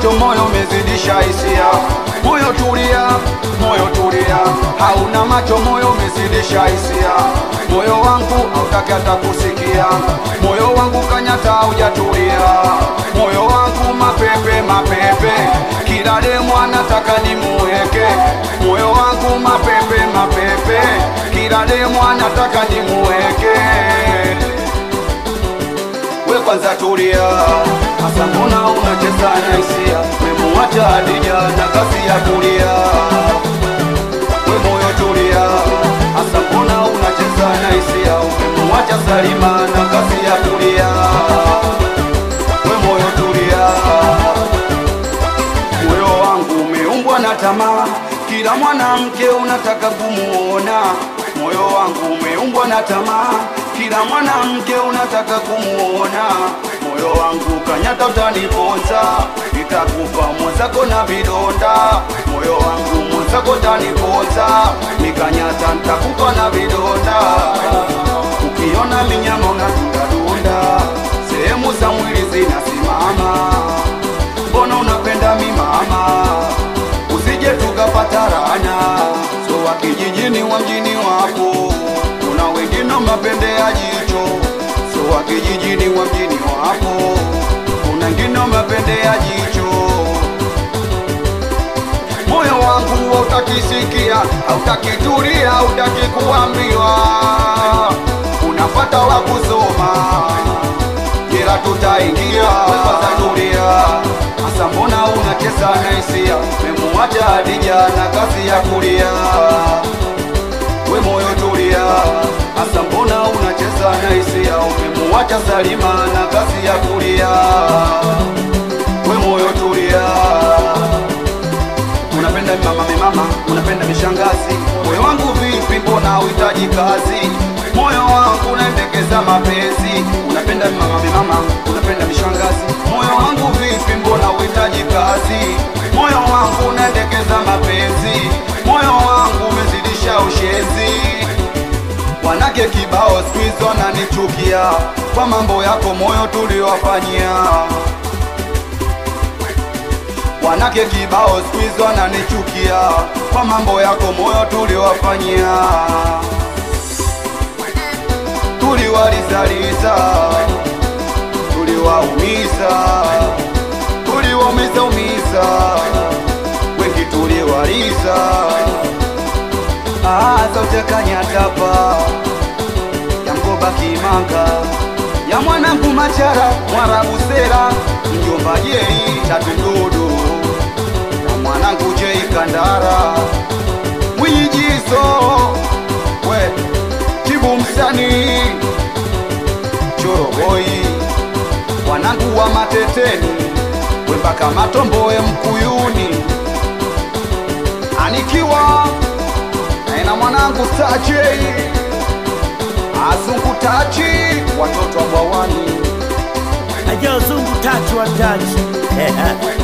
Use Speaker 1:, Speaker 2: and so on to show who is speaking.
Speaker 1: macho, moyo umezidisha hisia. Moyo tulia, moyo tulia, hauna macho, moyo umezidisha hisia. Moyo wangu hautaki hata kusikia, moyo wangu kanyata, haujatulia. Moyo wangu mapepe, mapepe, kila demu anataka nimuweke. Moyo wangu mapepe, mapepe, kila demu anataka nimuweke we kwanza tulia, hasa mbona unacheza na hisia? Memuacha Hadija na kasi ya kulia. We moyo tulia, hasa mbona unacheza na hisia? Memuacha Salima na kasi ya kulia. We moyo tulia, moyo wangu umeumbwa na tamaa, kila mwanamke unataka kumuona. Moyo wangu umeumbwa na tamaa, kila mwanamke unataka kumuona. Moyo wangu kanyata, utaniponza, nitakufa mwenzako na vidonda. Moyo wangu mwenzako taniponza, nikanyata, nitakufa na vidonda. Ukiona minyama unadundadunda, sehemu za mwili zinasimama mbona unapenda mimama, usije tukapatarana. So wa kijijini wa mjini wapo, kuna wengine mapende ya jicho. So wa kijijini wa mjini wapo, kuna wengine mapende ya jicho. Moyo wangu hautakisikia, hautakitulia, hautaki kuambiwa, unapata wa kusoma kila tutaingia kwanza tulia hasa mbona unacheza na hisia memuacha Hadija na kazi ya kulia we moyo tulia hasa mbona unacheza na hisia umemuacha Salima na kazi ya kulia we moyo tulia unapenda mimama mimama, unapenda mishangazi. Moyo wangu vipi, mbona uhitaji kazi? Moyo wangu unaendekeza mapenzi. Unapenda mimama mimama, unapenda mishangazi. Moyo wangu vipi, mbona uhitaji kazi? Moyo wangu unaendekeza mapenzi. Moyo wangu umezidisha ushenzi. Wanake kibao siku hizo wananichukia kwa mambo yako moyo tuliwafanyia Wanake kibao siku hizo wananichukia kwa mambo yako moyo tuliwafanyia, tuliwalizaliza, tuliwaumiza, tuliwaumiza umiza, wengi tuliwaliza, zote kanyatapa ya mkoba kimanga ya mwanangu machara mwarabu sera mjomba jei tatududu na mwanangu jei kandara mwijizo we tibu msani choroboi wanangu wa mateteni we mpaka matomboe mkuyuni anikiwa naena mwanangu tajei azungu tachi watoto wa bwawani
Speaker 2: Aja zungu tatu wa tachi